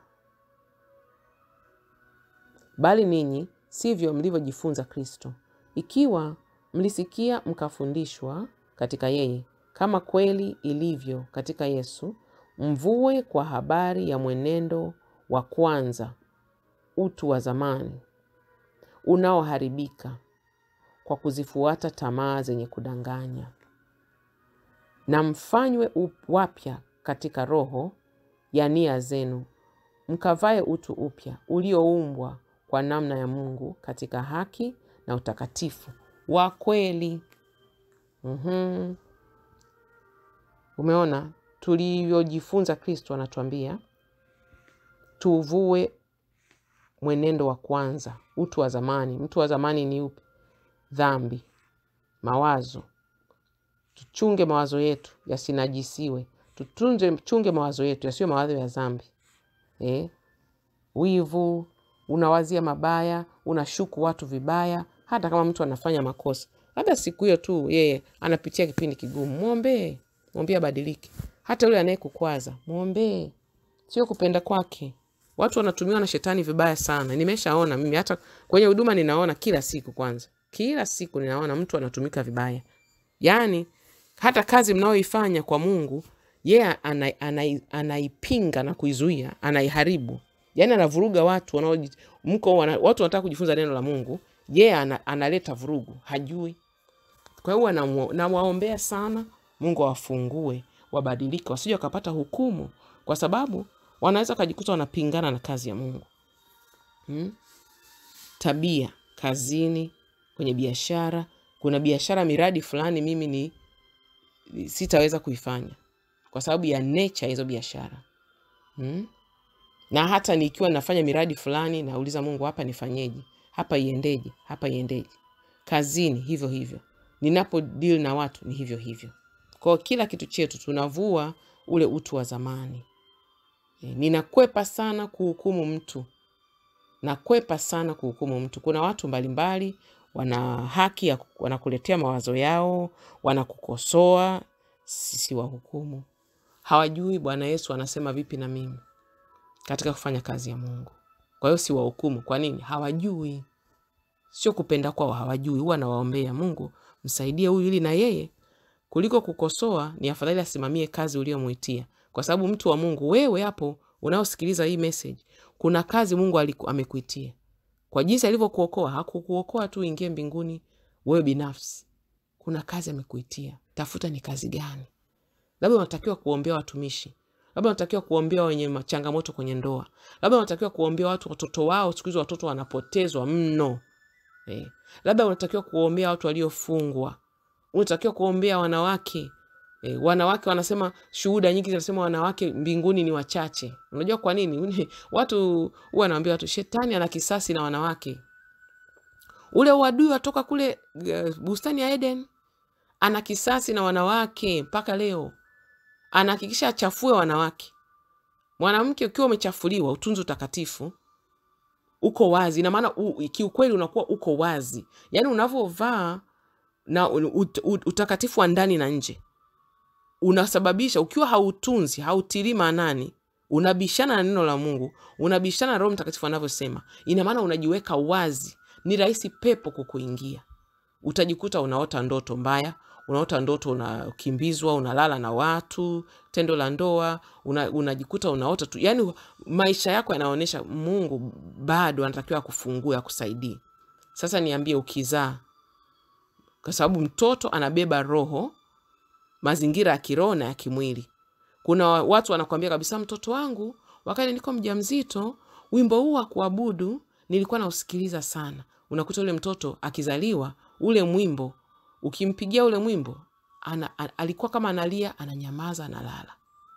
bali ninyi sivyo mlivyojifunza Kristo, ikiwa mlisikia mkafundishwa katika yeye, kama kweli ilivyo katika Yesu, mvue kwa habari ya mwenendo wa kwanza, utu wa zamani unaoharibika kwa kuzifuata tamaa zenye kudanganya, na mfanywe wapya katika roho ya nia zenu, mkavae utu upya ulioumbwa kwa namna ya Mungu katika haki na utakatifu wa kweli. mm-hmm. Umeona tulivyojifunza Kristo, anatuambia tuvue mwenendo wa kwanza, utu wa zamani. Mtu wa zamani ni upi? Dhambi, mawazo. Tuchunge mawazo yetu yasinajisiwe, tutunze chunge mawazo yetu yasiwe mawazo ya dhambi eh? Wivu, unawazia mabaya, unashuku watu vibaya. Hata kama mtu anafanya makosa, labda siku hiyo tu yeye anapitia kipindi kigumu, mwombee, mwombee abadilike. Hata yule anayekukwaza mwombee, sio kupenda kwake. Watu wanatumiwa na shetani vibaya sana. Nimeshaona mimi, hata kwenye huduma ninaona kila siku. Kwanza kila siku ninaona mtu anatumika vibaya, yaani hata kazi mnayoifanya kwa Mungu yeye ana, ana, anaipinga na kuizuia, anaiharibu, yaani anavuruga watu wanao mko wana, watu wanataka kujifunza neno la Mungu, yeye ana, analeta vurugu, hajui. Kwa hiyo nawaombea sana, Mungu awafungue, wabadilike, wasije wakapata hukumu, kwa sababu wanaweza wakajikuta wanapingana na kazi ya Mungu hmm? Tabia kazini, kwenye biashara. Kuna biashara, miradi fulani mimi ni sitaweza kuifanya kwa sababu ya nature hizo biashara hmm? Na hata nikiwa nafanya miradi fulani, nauliza Mungu, hapa nifanyeje? Hapa iendeje? Hapa iendeje? Kazini hivyo hivyo, ninapo deal na watu ni hivyo hivyo. Kwa kila kitu chetu tunavua ule utu wa zamani. Ninakwepa sana kuhukumu mtu, nakwepa sana kuhukumu mtu. Kuna watu mbalimbali wana haki ya wanakuletea mawazo yao, wanakukosoa. Sisi wahukumu, hawajui Bwana Yesu anasema vipi na mimi katika kufanya kazi ya Mungu. Kwa hiyo si wahukumu. Kwa nini? Hawajui, sio kupenda kwao, hawajui. Huwa nawaombea Mungu, msaidie huyu ili na yeye, kuliko kukosoa, ni afadhali asimamie kazi uliyomwitia kwa sababu mtu wa Mungu, wewe hapo unaosikiliza hii message, kuna kazi Mungu aliku, amekuitia kwa jinsi alivyokuokoa. Hakukuokoa tu ingie mbinguni wewe binafsi, kuna kazi amekuitia. Tafuta ni kazi gani? Labda unatakiwa kuombea watumishi, labda unatakiwa kuombea wenye changamoto kwenye ndoa, labda unatakiwa kuombea watu, watoto wao siku hizi watoto wanapotezwa mno eh. Labda unatakiwa kuombea watu waliofungwa, unatakiwa kuombea wanawake E, wanawake wanasema, shuhuda nyingi zinasema wanawake mbinguni ni wachache. Unajua kwa nini? Watu huwa wanaambia watu shetani ana kisasi na wanawake. Ule uadui watoka kule uh, bustani ya Eden, ana kisasi na wanawake mpaka leo, anahakikisha achafue wanawake. Mwanamke ukiwa umechafuliwa, utunzi utakatifu, uko wazi. Ina maana kiukweli unakuwa uko wazi, yaani unavyovaa na ut, ut, utakatifu wa ndani na nje unasababisha ukiwa hautunzi hautilii maanani unabishana na neno la mungu unabishana na roho mtakatifu anavyosema ina maana unajiweka wazi ni rahisi pepo kukuingia utajikuta unaota ndoto mbaya unaota ndoto unakimbizwa unalala na watu tendo la ndoa una, unajikuta unaota tu yani maisha yako yanaonyesha mungu bado anatakiwa akufungue akusaidie sasa niambie ukizaa kwa sababu mtoto anabeba roho mazingira ya kiroho na ya kimwili kuna watu wanakuambia kabisa mtoto wangu wakati niko mja mzito wimbo huu wa kuabudu nilikuwa nausikiliza sana unakuta ule mtoto akizaliwa ule mwimbo ukimpigia ule mwimbo ana, a, alikuwa kama analia ananyamaza analala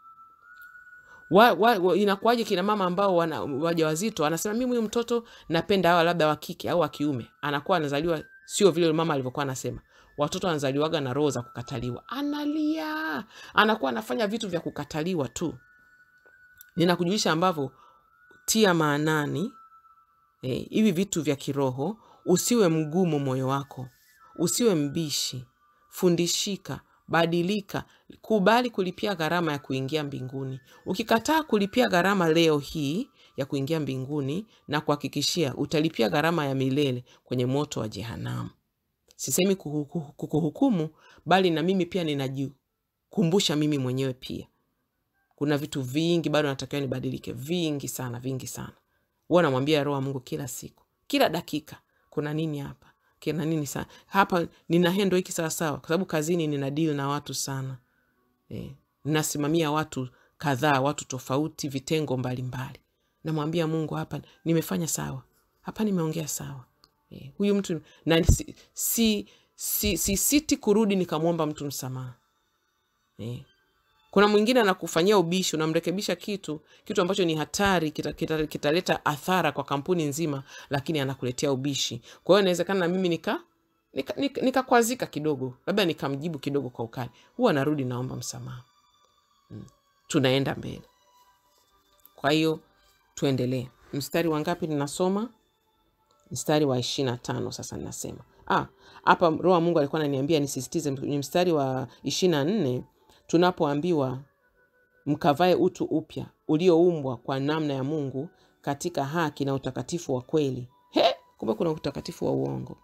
wa, wa, wa, inakuwaje kina mama ambao wana waja wazito anasema mimi huyu mtoto napenda hawa labda wa kike au wa kiume anakuwa anazaliwa sio vile mama alivyokuwa anasema watoto wanazaliwaga na roho za kukataliwa analia anakuwa anafanya vitu vya kukataliwa tu ninakujulisha ambavyo tia maanani eh, hivi vitu vya kiroho usiwe mgumu moyo wako usiwe mbishi fundishika badilika kubali kulipia gharama ya kuingia mbinguni ukikataa kulipia gharama leo hii ya kuingia mbinguni na kuhakikishia utalipia gharama ya milele kwenye moto wa jehanamu sisemi kukuhukumu bali na mimi pia ninajikumbusha mimi mwenyewe pia kuna vitu vingi bado natakiwa nibadilike vingi sana vingi sana huwa namwambia roho wa mungu kila siku kila dakika kuna nini hapa kina nini sana hapa nina hendo hiki sawasawa kwa sababu kazini nina deal na watu sana eh, nasimamia watu kadhaa watu tofauti vitengo mbalimbali namwambia mungu hapa nimefanya sawa hapa nimeongea sawa eh, huyu mtu na si, si, si, si siti kurudi nikamwomba mtu msamaha eh. kuna mwingine anakufanyia ubishi unamrekebisha kitu kitu ambacho ni hatari kitaleta kita, kita athara kwa kampuni nzima lakini anakuletea ubishi kwa hiyo inawezekana na mimi nika nikakwazika nika, nika kidogo labda nikamjibu kidogo kwa ukali huwa narudi naomba msamaha hmm. tunaenda mbele kwa hiyo tuendelee mstari wa ngapi ninasoma mstari wa ishiri na tano sasa ninasema hapa roho wa mungu alikuwa ananiambia nisisitize kwenye mstari wa ishiri na nne tunapoambiwa mkavae utu upya ulioumbwa kwa namna ya mungu katika haki na utakatifu wa kweli he kumbe kuna utakatifu wa uongo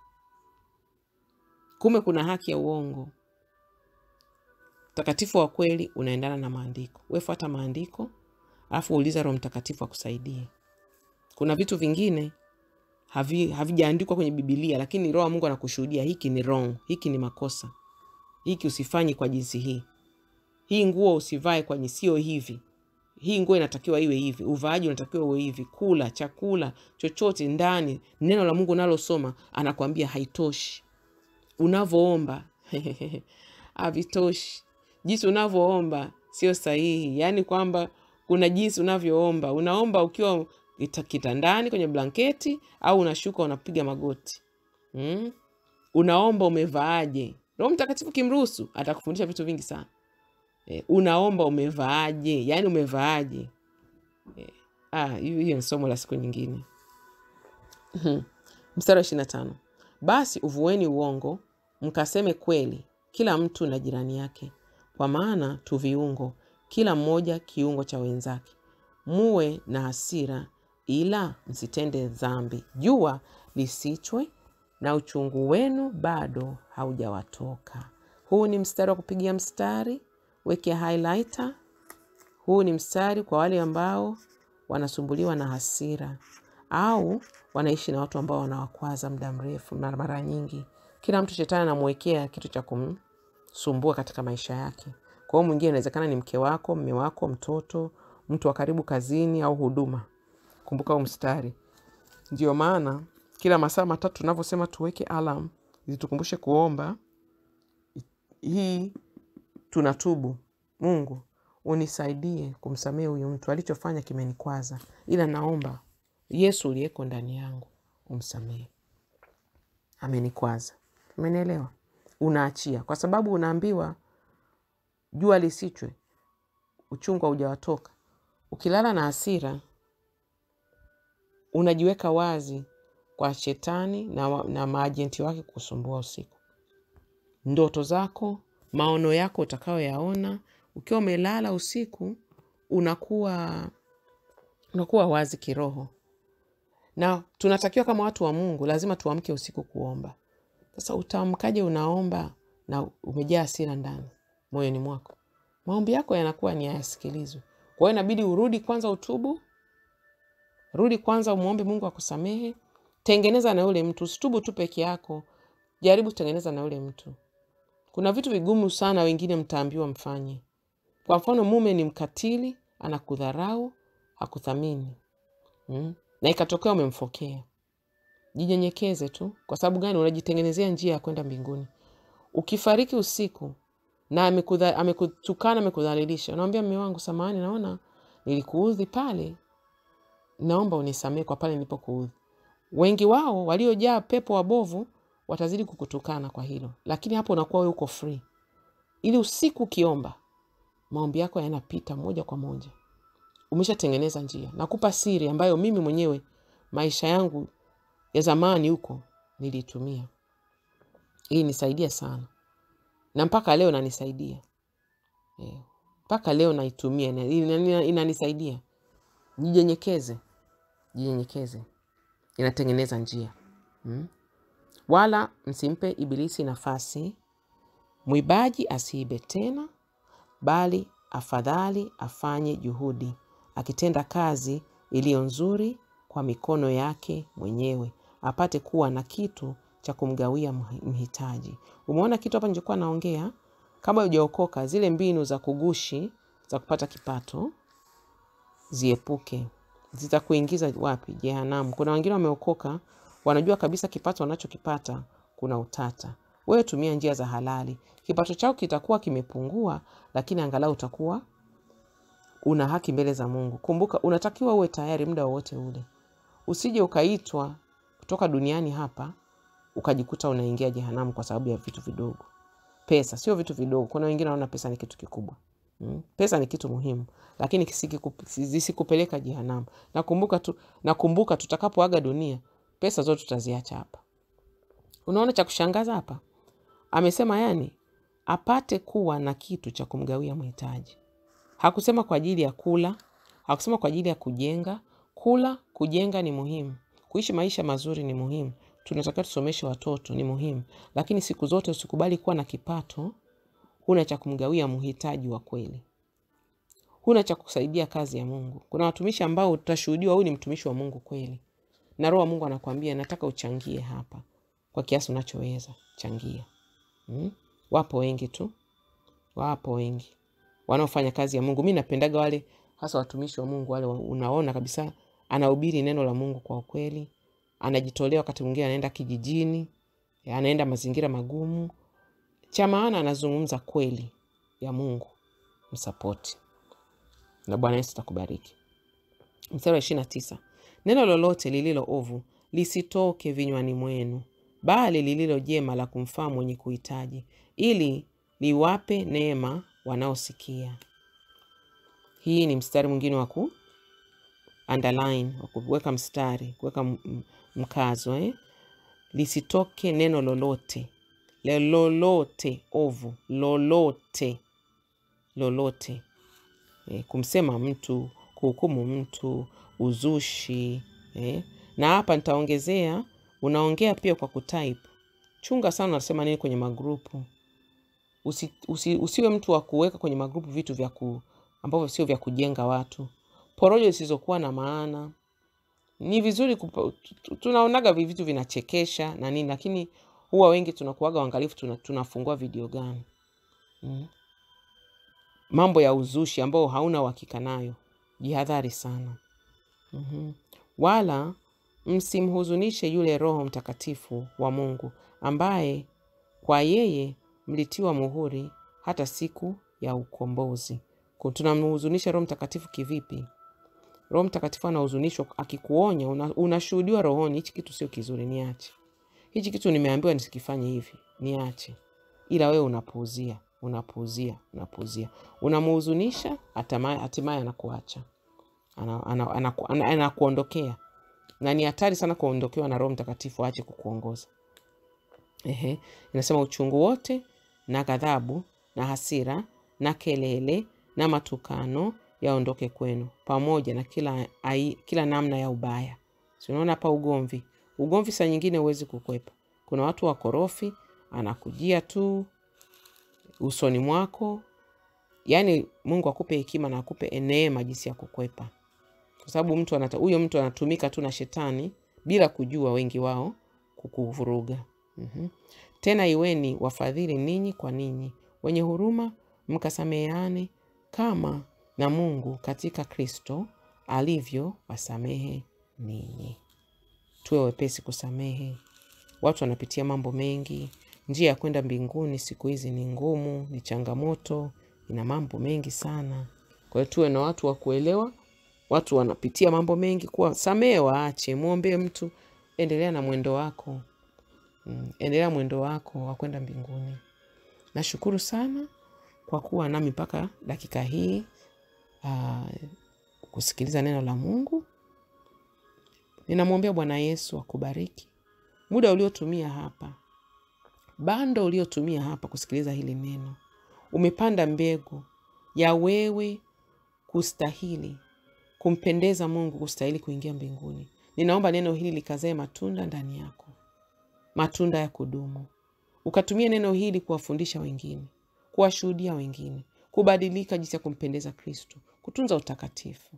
kumbe kuna haki ya uongo utakatifu wa kweli unaendana na maandiko wefuata maandiko alafu uuliza roho mtakatifu akusaidie kuna vitu vingine havijaandikwa havi kwenye bibilia lakini roho wa mungu anakushuhudia hiki ni wrong hiki ni makosa hiki usifanyi kwa jinsi hii hii nguo usivae kwa sio hivi hii nguo inatakiwa iwe hivi uvaaji unatakiwa uwe hivi kula chakula chochote ndani neno la mungu unalosoma anakwambia haitoshi unavyoomba havitoshi jinsi unavyoomba sio sahihi yaani kwamba kuna jinsi unavyoomba unaomba ukiwa kitandani kwenye blanketi au unashuka unapiga magoti mm? unaomba umevaaje roho mtakatifu kimruhusu atakufundisha vitu vingi sana e, unaomba umevaaje yaani umevaaje e, ah, hiyo ni somo la siku nyingine mstari wa ishiri na tano basi uvueni uongo mkaseme kweli kila mtu na jirani yake kwa maana tu viungo kila mmoja kiungo cha wenzake muwe na hasira ila msitende dhambi jua lisichwe na uchungu wenu bado haujawatoka huu ni mstari wa kupigia mstari weke highlighter huu ni mstari kwa wale ambao wanasumbuliwa na hasira au wanaishi na watu ambao wanawakwaza muda mrefu mara nyingi kila mtu shetani anamwekea kitu cha kumsumbua katika maisha yake kwa hiyo mwingine inawezekana ni mke wako mme wako mtoto mtu wa karibu kazini au huduma kumbuka huu mstari ndio maana kila masaa matatu tunavyosema tuweke alam ili tukumbushe kuomba hii tunatubu mungu unisaidie kumsamehe huyu mtu alichofanya kimenikwaza ila naomba yesu uliyeko ndani yangu umsamehe amenikwaza umenielewa unaachia kwa sababu unaambiwa jua lisichwe uchungu haujawatoka ukilala na hasira unajiweka wazi kwa shetani na, na maajenti wake kusumbua usiku ndoto zako, maono yako utakayoyaona. Ukiwa umelala usiku, unakuwa unakuwa wazi kiroho, na tunatakiwa kama watu wa Mungu lazima tuamke usiku kuomba. Sasa utaamkaje unaomba na umejaa hasira ndani moyoni mwako? Maombi yako yanakuwa ni hayasikilizwi. Kwa hiyo inabidi urudi kwanza, utubu, rudi kwanza, umwombe Mungu akusamehe. Tengeneza na yule mtu, usitubu tu peke yako, jaribu kutengeneza na yule mtu. Kuna vitu vigumu sana, wengine mtaambiwa mfanye. Kwa mfano, mume ni mkatili, anakudharau, hakuthamini mm. na ikatokea umemfokea, jinyenyekeze tu. Kwa sababu gani? Unajitengenezea njia ya kwenda mbinguni. Ukifariki usiku na amekudha- amekutukana, amekudhalilisha, unamwambia mme wangu, samahani, naona nilikuudhi pale, naomba unisamehe kwa pale nilipokuudhi. Wengi wao waliojaa pepo wabovu watazidi kukutukana kwa hilo, lakini hapo unakuwa wewe uko free, ili usiku ukiomba maombi yako yanapita moja kwa moja. Umeshatengeneza njia. Nakupa siri ambayo mimi mwenyewe maisha yangu ya zamani huko niliitumia. Hii nisaidia sana, na mpaka leo nanisaidia Eh, mpaka leo naitumia, ina- ina- inanisaidia. Jinyenyekeze, jinyenyekeze, inatengeneza njia mm? Wala msimpe Ibilisi nafasi. Mwibaji asiibe tena, bali afadhali afanye juhudi, akitenda kazi iliyo nzuri kwa mikono yake mwenyewe, apate kuwa na kitu cha kumgawia mhi- mhitaji. Umeona kitu hapa nilichokuwa naongea? Kama hujaokoka, zile mbinu za kugushi za kupata kipato ziepuke, zitakuingiza wapi? Jehanamu. Kuna wengine wameokoka, wanajua kabisa kipato wanachokipata kuna utata. Wewe tumia njia za halali, kipato chako kitakuwa kimepungua, lakini angalau utakuwa una haki mbele za Mungu. Kumbuka, unatakiwa uwe tayari muda wowote ule, usije ukaitwa kutoka duniani hapa ukajikuta unaingia jehanamu kwa sababu ya vitu vidogo. Pesa sio vitu vidogo. Kuna wengine wanaona pesa ni kitu kikubwa. Mm. Pesa ni kitu muhimu, lakini kisikuku- zisikupeleka jehanamu. Nakumbuka tu, nakumbuka tutakapoaga dunia, pesa zote tutaziacha hapa. Unaona cha kushangaza hapa, amesema yani apate kuwa na kitu cha kumgawia mhitaji. Hakusema kwa ajili ya kula, hakusema kwa ajili ya kujenga. Kula, kujenga ni muhimu, kuishi maisha mazuri ni muhimu, tunatakiwa tusomeshe watoto ni muhimu, lakini siku zote usikubali kuwa na kipato huna cha kumgawia mhitaji wa kweli, huna cha kusaidia kazi ya Mungu. Kuna watumishi ambao utashuhudiwa huyu ni mtumishi wa Mungu kweli, na Roho wa Mungu anakuambia nataka uchangie hapa kwa kiasi unachoweza, changia. Mm? Wapo wengi tu, wapo wengi wanaofanya kazi ya Mungu. Mi napendaga wale hasa watumishi wa Mungu wale, wa- unaona kabisa anahubiri neno la Mungu kwa ukweli, anajitolea. Wakati mwingine anaenda kijijini, anaenda mazingira magumu, cha maana anazungumza kweli ya Mungu. Msapoti na Bwana Yesu atakubariki. Mstari wa ishirini na tisa neno lolote lililo ovu lisitoke vinywani mwenu, bali lililo jema la kumfaa mwenye kuhitaji, ili liwape neema wanaosikia. Hii ni mstari mwingine wa ku underline, wa kuweka mstari, kuweka m- m- mkazo eh? Lisitoke neno lolote Le- lolote ovu, lolote lolote eh, kumsema mtu, kuhukumu mtu, uzushi eh. Na hapa nitaongezea, unaongea pia kwa kutype. Chunga sana unasema nini kwenye magrupu. Usi, usi, usiwe mtu wa kuweka kwenye magrupu vitu vya ku, ambavyo sio vya kujenga watu, porojo zisizokuwa na maana. Ni vizuri kupa, tu- tunaonaga vi- vitu vinachekesha na nini, lakini huwa wengi tunakuaga waangalifu, tuna, tunafungua video gani mm. Mambo ya uzushi ambao hauna uhakika nayo, jihadhari sana mm Wala msimhuzunishe yule Roho Mtakatifu wa Mungu ambaye kwa yeye mlitiwa muhuri hata siku ya ukombozi. Ku- Tunamhuzunisha Roho Mtakatifu kivipi? Roho Mtakatifu anahuzunishwa akikuonya, una- unashuhudiwa rohoni, hichi kitu sio kizuri, niache. Hichi kitu nimeambiwa nisikifanye hivi, niache. Ila wewe unapuuzia, unapuuzia, unapuuzia, unamhuzunisha, hatama- hatimaye anakuacha, ana- ana- anaku- ana- anakuondokea. Na ni hatari sana kuondokewa na Roho Mtakatifu aache kukuongoza. Ehe, inasema uchungu wote na ghadhabu na hasira na kelele na matukano yaondoke kwenu, pamoja na kila, ai, kila namna ya ubaya. Si unaona hapa ugomvi? Ugomvi saa nyingine huwezi kukwepa. Kuna watu wakorofi, anakujia tu usoni mwako. Yaani Mungu akupe hekima na akupe neema jinsi ya kukwepa, kwa sababu mtu anata, huyo mtu anatumika tu na shetani bila kujua, wengi wao kukuvuruga. mm-hmm. Tena iweni wafadhili ninyi kwa ninyi, wenye huruma, mkasameheane kama na Mungu katika Kristo alivyo wasamehe ninyi. Tuwe wepesi kusamehe. Watu wanapitia mambo mengi. Njia ya kwenda mbinguni siku hizi ni ngumu, ni changamoto, ina mambo mengi sana. Kwa hiyo tuwe na watu wa kuelewa. Watu wanapitia mambo mengi, kuwa samehe, waache, mwombee mtu, endelea na mwendo wako. Mm, endelea mwendo wako wa kwenda mbinguni. Nashukuru sana kwa kuwa nami mpaka dakika hii, uh, kusikiliza neno la Mungu. Ninamwombea Bwana Yesu akubariki muda uliotumia hapa, bando uliotumia hapa kusikiliza hili neno. Umepanda mbegu ya wewe kustahili kumpendeza Mungu, kustahili kuingia mbinguni. Ninaomba neno hili likazae matunda ndani yako, matunda ya kudumu. Ukatumia neno hili kuwafundisha wengine, kuwashuhudia wengine, kubadilika jinsi ya kumpendeza Kristo, kutunza utakatifu.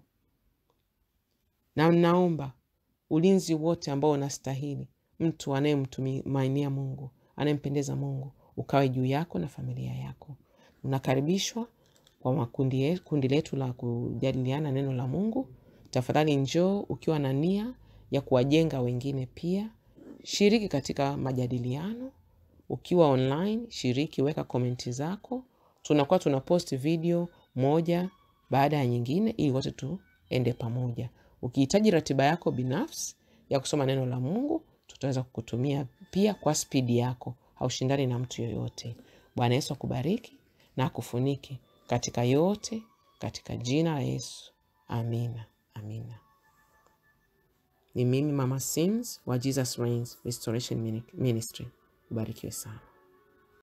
Na naomba ulinzi wote ambao unastahili mtu anayemtumainia Mungu, anayempendeza Mungu, ukawe juu yako na familia yako. Unakaribishwa kwa makundi, kundi letu la kujadiliana neno la Mungu. Tafadhali njoo ukiwa na nia ya kuwajenga wengine. Pia shiriki katika majadiliano ukiwa online, shiriki, weka komenti zako. Tunakuwa tuna post video moja baada ya nyingine, ili wote tuende pamoja. Ukihitaji ratiba yako binafsi ya kusoma neno la Mungu, tutaweza kukutumia pia kwa spidi yako. Haushindani na mtu yoyote. Bwana Yesu akubariki na akufunike katika yote, katika jina la Yesu. Amina, amina. Ni mimi Mama Sims wa Jesus Reigns Restoration Ministry. Ubarikiwe sana.